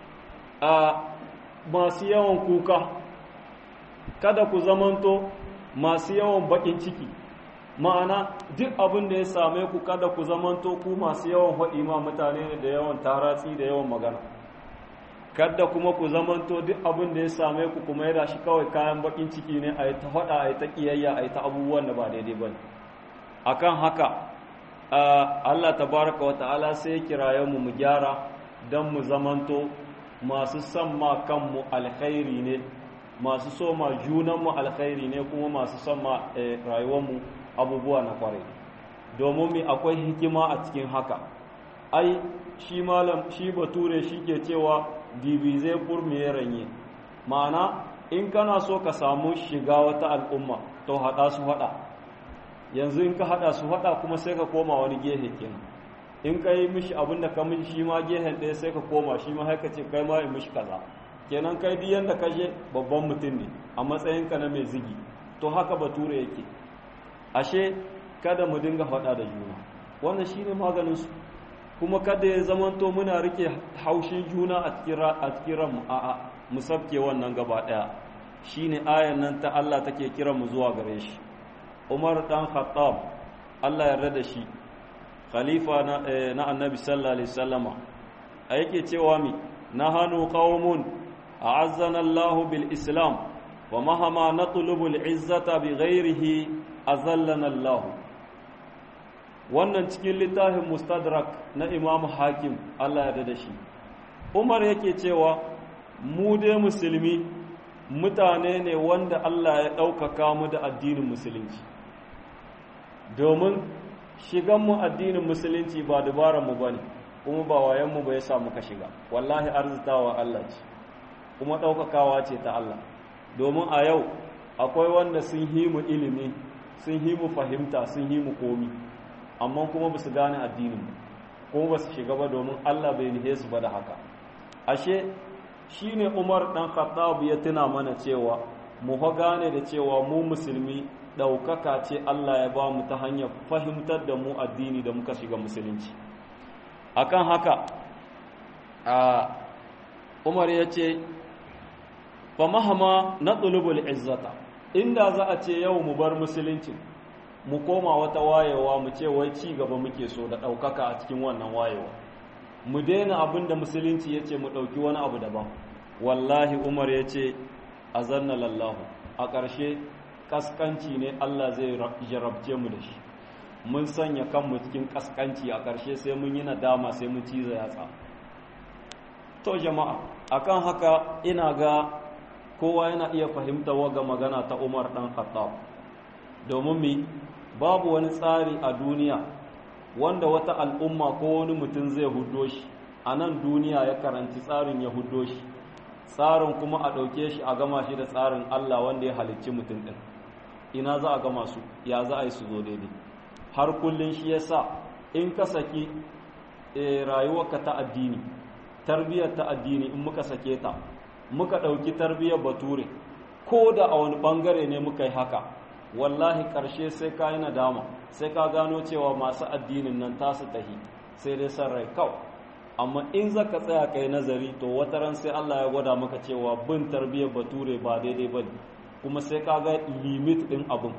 a masu yawan kuka kada ku zamanto masu yawan bakin ciki ma'ana duk abin da ya same ku kada ku zamanto ku masu yawan haɗi ma mutane ne da yawan taratsi da yawan magana kada kuma ku zamanto duk abin da ya same ku kuma yana shi kawai kayan bakin ciki ne a yi ta faɗa a yi ta ƙiyayya a yi ta abubuwan da ba daidai ba ne akan haka Allah tabaraka wa ta'ala sai ya kiraye mu mu gyara don mu zamanto masu son ma kanmu alkhairi ne masu so ma junanmu alkhairi ne kuma masu son ma rayuwarmu abubuwa na kwarai domin mi akwai hikima a cikin haka ai shi malam shi bature shi ke cewa divize pour mieux ranye ma'ana in kana so ka samu shiga wata al'umma to hada su hada yanzu in ka hada su hada kuma sai ka koma wani gehe kenan in ka yi mishi abin da ka mishi shi ma gehen ɗaya sai ka koma shi ma haka ce kai ma yi mishi kaza kenan kai duk yanda ka je babban mutum ne a matsayinka na mai zigi to haka bature yake ashe kada mu dinga faɗa da juna wannan shine maganin su kuma kada ya zamanto muna rike haushin juna a cikin a cikin ranmu a'a mu sabke wannan gaba daya shine ayan nan ta Allah take kira mu zuwa gare shi Umar dan Khattab Allah ya yarda da shi khalifa na, na Annabi sallallahu alaihi wasallama a yake cewa mi nahanu qaumun a'azzana Allah bil Islam wa mahama natlubu al izzata bi ghairihi azallana Allah wannan cikin littafin mustadrak na imamu hakim Allah ya da shi umar yake cewa mu dai musulmi mutane ne wanda Allah ya ɗaukaka mu da addinin musulunci domin shiganmu addinin musulunci ba mu ba ne kuma ba wayanmu ba ya samu ka shiga wallahi arzitawa Allah ce kuma ɗaukakawa ce ta Allah domin a yau akwai wanda sun himu ilimi sun himu fahimta sun himu komi amma kuma ba su gane addinin kuma ba su shiga ba domin Allah bai nihe su ba da haka ashe shi ne umar ɗan khattab ya tuna mana cewa mu fa gane da cewa mu musulmi ɗaukaka ce Allah ya ba mu ta hanyar fahimtar da mu addini da muka shiga musulunci akan haka a umar ya ce fa mahama na tsulubul izzata inda za a ce yau mu bar musulunci mu koma wata wayewa mu ce wai ci gaba muke so da ɗaukaka a cikin wannan wayewa mu daina abin da musulunci ya ce mu ɗauki wani abu daban wallahi umar ya ce a zanna lallahu a ƙarshe ƙasƙanci ne allah zai jarabce mu da shi mun sanya kanmu cikin ƙasƙanci a ƙarshe sai mun yi nadama sai mun ciza yatsa to jama'a akan haka ina ga kowa yana iya fahimta waga magana ta umar ɗan khattab domin mi babu wani tsari a duniya wanda wata al'umma ko wani mutum zai hudo shi a nan duniya ya karanci tsarin ya hudo shi tsarin kuma a ɗauke shi a gama shi da tsarin Allah wanda ya halicci mutum ɗin ina za a gama su ya za a yi su zo daidai har kullum shi ya sa in ka saki rayuwarka ta addini tarbiyyar ta addini in muka sake ta muka ɗauki tarbiyyar bature ko da a wani ɓangare ne muka yi haka wallahi ƙarshe sai ka yi nadama sai ka gano cewa masu addinin nan tasu tahi sai dai san rai kawai amma in za ka tsaya ka yi nazari to wata ran sai Allah ya gwada maka cewa bin tarbiyyar bature ba daidai ba kuma sai ka ga limit ɗin abin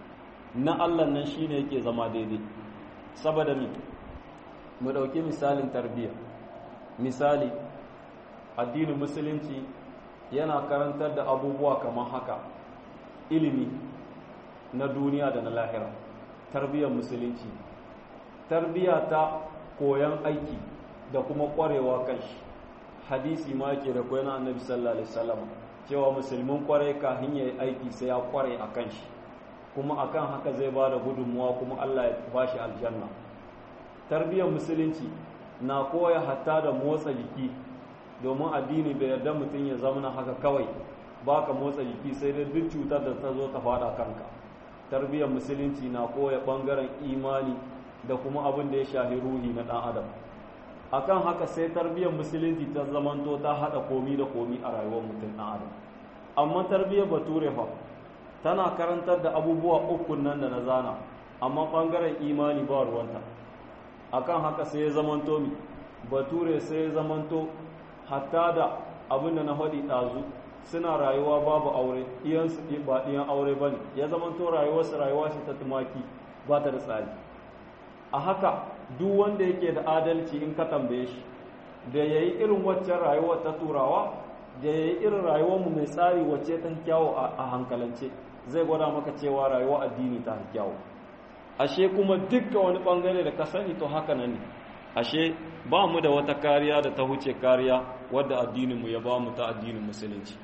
na Allah nan shi ne yake zama daidai saboda mi mu ɗauki misalin tarbiyya misali addinin musulunci yana karantar da abubuwa kamar haka ilimi na duniya da na lahira tarbiyyar musulunci tarbiyya ta koyan aiki da kuma kwarewa kan shi hadisi ma yake da koyan annabi sallallahu alaihi wasallam cewa musulmin kware kafin yayi aiki sai ya kware a kan shi kuma akan haka zai ba da gudunmuwa kuma Allah ya bashi aljanna tarbiyyar musulunci na koya hatta da motsa jiki domin addini bai yarda mutum ya zama haka kawai baka motsa jiki sai dai duk cutar da ta zo ta fada kanka tarbiyyar musulunci na koya bangaren imani da kuma abin da ya shahi ruhi na dan adam akan haka sai tarbiyyar musulunci ta zamanto ta hada komi da komi a rayuwar mutum dan adam amma tarbiyyar bature fa tana karantar da abubuwa uku nan da na zana amma bangaren imani ba ruwanta akan haka sai ya zamanto mi bature sai ya zamanto hatta da abin da na faɗi ɗazu suna rayuwa babu aure iyansu ba ɗiyan aure ba ne ya zamanto rayuwarsu rayuwa shi ta tumaki ba ta da tsari a haka duk wanda yake da adalci in ka tambaye shi da ya yi irin waccan rayuwar ta turawa da ya yi irin rayuwarmu mai tsari wacce ta kyawo a hankalance zai gwada maka cewa rayuwa addini ta kyawo ashe kuma dukkan wani bangare da ka sani to haka nan ne ashe ba mu da wata kariya da ta huce kariya wadda addininmu ya ba mu ta addinin musulunci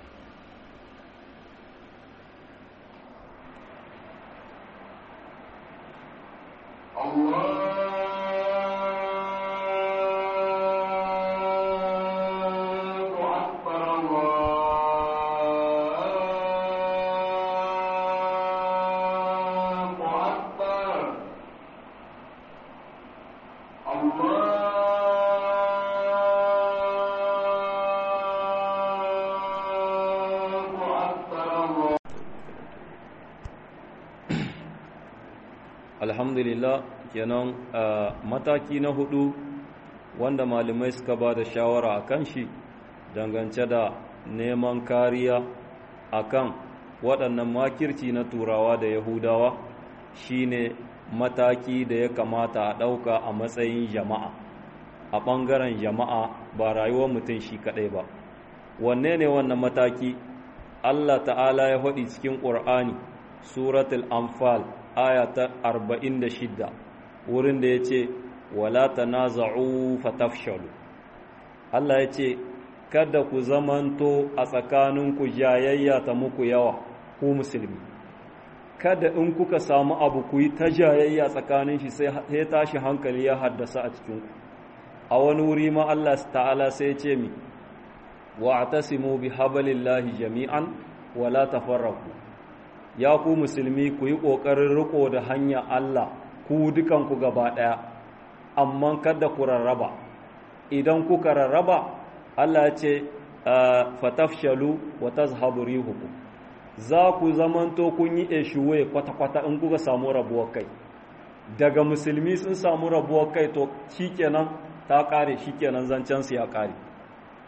alhamdulillah kenan mataki na hudu wanda malamai suka ba da shawara a kan shi dangance da neman kariya a kan waɗannan makirci na turawa da yahudawa shine mataki da ya kamata a ɗauka a matsayin jama'a a ɓangaren jama'a ba rayuwar mutum shi kaɗai ba wanne ne wannan mataki allah ta'ala ya faɗi cikin ƙur'ani suratul anfal aya ta arba'in da shidda wurin da ya ce wala tanaza'u fatafshalu Allah ya ce kada ku zamanto a tsakaninku jayayya ta muku yawa ku musulmi kada in kuka samu abu ku yi ta jayayya tsakanin shi sai tashi hankali ya haddasa a cikinku a wani wuri ma Allah ta'ala sai ce mi wa'tasimu bi hablillahi jami'an wala tafarraqu ya ku musulmi ku yi ƙoƙarin riko da hanya Allah ku dukanku gaba ɗaya amma kada ku rarraba idan kuka rarraba Allah ce fatafshalu wa tazhabu rihukum za ku zamanto kun yi eshuwe kwata-kwata in kuka samu rabuwar kai daga musulmi sun samu rabuwar kai to shikenan ta kare shikenan zancen su ya kare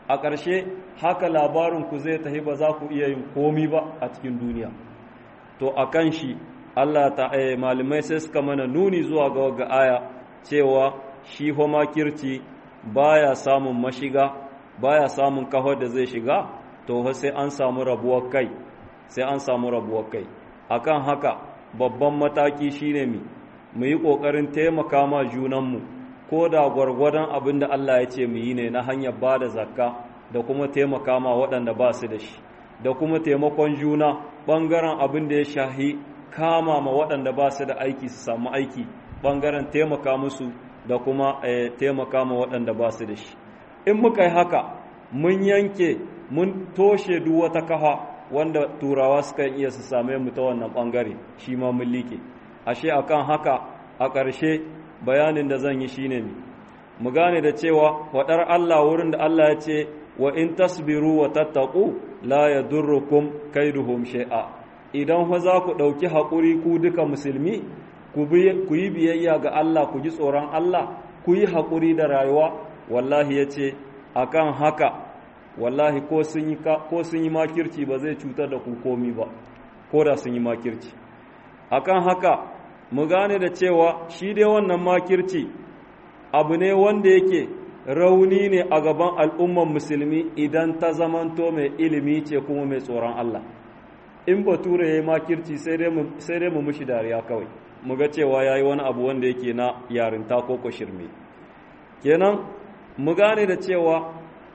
a ƙarshe haka labarinku zai tafi ba za ku iya yin komi ba a cikin duniya to a kan shi Allah ta eh, malamai sai suka mana nuni zuwa ga waga aya cewa shi homakirci baya samun mashiga baya samun kaho da zai shiga to sai an samu rabuwar kai sai an samu rabuwar kai akan haka babban mataki shine mi mu yi ƙoƙarin taimaka ma junanmu ko da gwargwadon abin da Allah ya ce mu yi ne na hanyar ba da zakka da kuma taimaka ma waɗanda ba su da shi da kuma taimakon juna ɓangaren abin da ya shahi kama ma waɗanda ba su da aiki su samu aiki ɓangaren taimaka musu da kuma taimaka ma waɗanda ba su da shi in muka yi haka mun yanke mun toshe duk wata kafa wanda turawa suka iya su same mu ta wannan ɓangare shi ma mun liƙe ashe akan haka a ƙarshe bayanin da zan yi shine ne mu gane da cewa faɗar Allah wurin da Allah ya ce wa in tasbiru wa tattaqu la yadurrukum kaiduhum shay'a idan fa za ku ɗauki haƙuri ku duka musulmi ku yi biyayya ga Allah ku ji tsoron Allah ku yi haƙuri da rayuwa wallahi ya ce akan haka wallahi ko sun yi ko sun yi makirci ba zai cutar da ku komi ba ko da sun yi makirci akan haka mu gane da cewa shi dai wannan makirci abu ne wanda yake rauni ne a gaban al'umman musulmi idan ta zamanto mai ilimi ce kuma mai tsoron Allah in bature ya yi makirci sai dai mu mushi dariya kawai mu ga cewa ya yi wani abu wanda yake na yarinta ko shirme kenan mu gane da cewa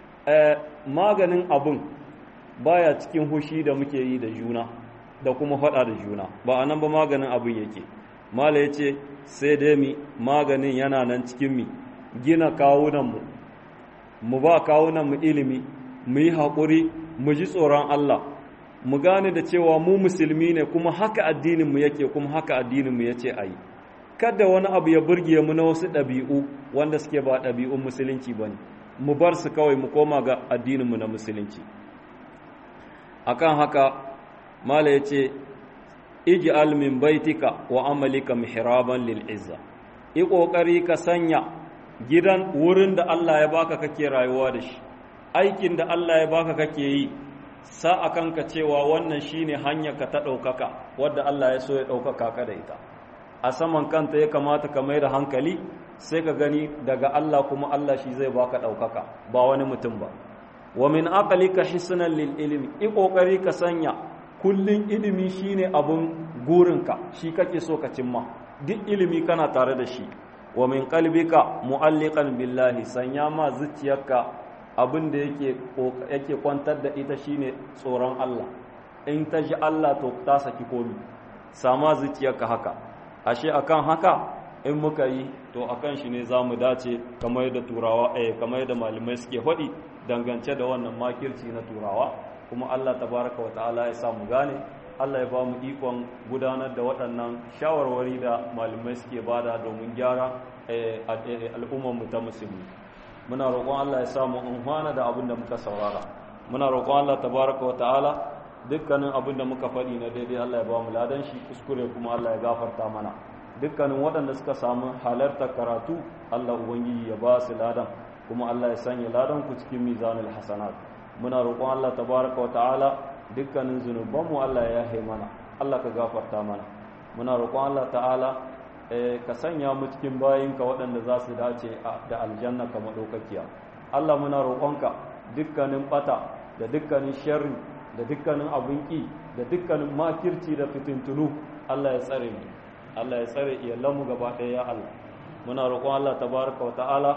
maganin abun baya cikin hushi da muke yi da juna da kuma faɗa da juna ba a nan ba maganin abin yake mala ya ce sai dai mi maganin yana nan cikin mi gina kawunanmu mu ba kawunanmu ilimi mu yi haƙuri mu ji tsoron Allah mu gane da cewa mu musulmi ne kuma haka addininmu yake kuma haka addininmu ya ce a yi kada wani abu ya burge mu na wasu ɗabi'u wanda suke ba ɗabi'un musulunci ba ne mu bar su kawai mu koma ga addininmu na musulunci akan haka mala ya ce ij'al min baitika wa amalika mihraban lil izza i kokari ka sanya gidan wurin da Allah ya baka kake rayuwa da shi aikin da Allah ya baka kake yi sa akan ka cewa wannan shine hanya ka ta daukaka wadda Allah ya so ya daukaka ka da ita a saman kanta ya kamata ka mai da hankali sai ka gani daga Allah kuma Allah shi zai baka daukaka ba wani mutum ba wa min aqlika hisnan lil ilmi i kokari ka sanya kullun ilimi shine abun gurinka shi kake so ka cimma duk ilimi kana tare da shi wa min qalbika mu'alliqan billahi sanya ma zuciyarka abin da yake yake kwantar da ita shine tsoron Allah in ta ji Allah to ta saki komi sama zuciyarka haka ashe akan haka in muka yi to akan shi ne zamu dace kamar yadda turawa eh kamar yadda malamai suke faɗi dangance da wannan makirci na turawa kuma Allah tabaraka wa ta'ala ya samu gane Allah ya ba mu ikon gudanar da waɗannan shawarwari da malamai suke bada domin gyara al'ummar mu ta musulmi muna roƙon Allah ya samu amfana da abin da muka saurara muna roƙon Allah tabaraka wa ta'ala dukkanin abin da muka faɗi na daidai Allah ya ba mu ladan shi kuskure kuma Allah ya gafarta mana dukkanin waɗanda suka samu halartar karatu Allah ubangiji ya ba su ladan kuma Allah ya sanya ladan ku cikin mizanul hasanat muna roƙon Allah tabaraka wa ta'ala dukkanin zunubanmu Allah ya yahe mana Allah ka gafarta mana muna roƙon Allah ta'ala ka sanya mu cikin bayinka waɗanda za su dace da aljanna ka maɗaukakiya Allah muna roƙonka dukkanin ɓata da dukkanin sharri da dukkanin abin ƙi da dukkanin makirci da fitintunu Allah ya tsare mu Allah ya tsare iyalanmu gaba ɗaya ya Allah muna roƙon Allah tabaraka wa ta'ala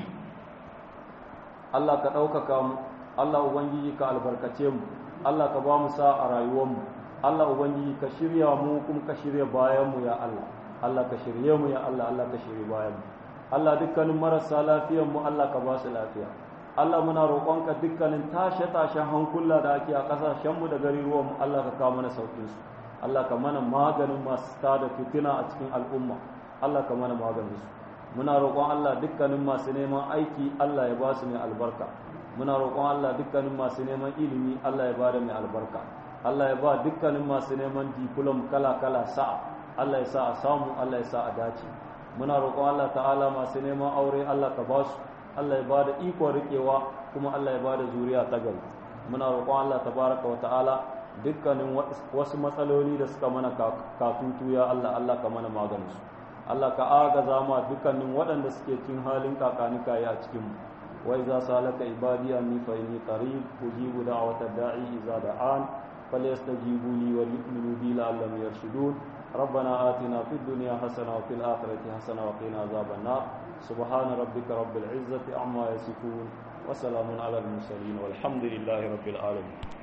Allah ka ɗaukaka mu Allah ubangiji ka albarkace mu Allah ka ba mu sa a rayuwarmu Allah ubangiji ka shirya mu kuma ka shirya bayan mu ya Allah Allah ka shirye mu ya Allah Allah ka shirye bayan mu Allah dukkanin marasa lafiyar mu Allah ka ba su lafiya Allah muna roƙonka dukkanin tashe-tashen hankula da ake a ƙasashen mu da garuruwan mu Allah ka kawo mana saukin su Allah ka mana maganin masu tada fitina a cikin al'umma Allah ka mana maganin su muna roƙon Allah dukkanin masu neman aiki Allah ya ba su mai albarka muna roƙon Allah dukkanin masu neman ilimi Allah ya ba da mai albarka Allah ya ba dukkanin masu neman diplom kala-kala sa'a Allah ya sa a samu Allah ya sa a dace muna roƙon Allah ta'ala masu neman aure Allah ka ba su Allah ya ba da ikon riƙewa kuma Allah ya bada zuriya ta gari muna roƙon Allah tabaraka wa ta'ala dukkanin wasu matsaloli da suka mana katutu ya Allah Allah ka mana maganin su Allah ka agaza ma dukkanin waɗanda suke cikin halin kakanika ya cikin mu wa iza salaka ibadi anni fa inni qarib ujibu da'wata da'i iza da'an falyastajibu li wa yu'minu bi la'allahum yarshudun ربنا آتنا في الدنيا حسنة وفي الآخرة حسنة وقنا عذاب النار سبحان ربك رب العزة عما يصفون وسلام على المرسلين والحمد لله رب العالمين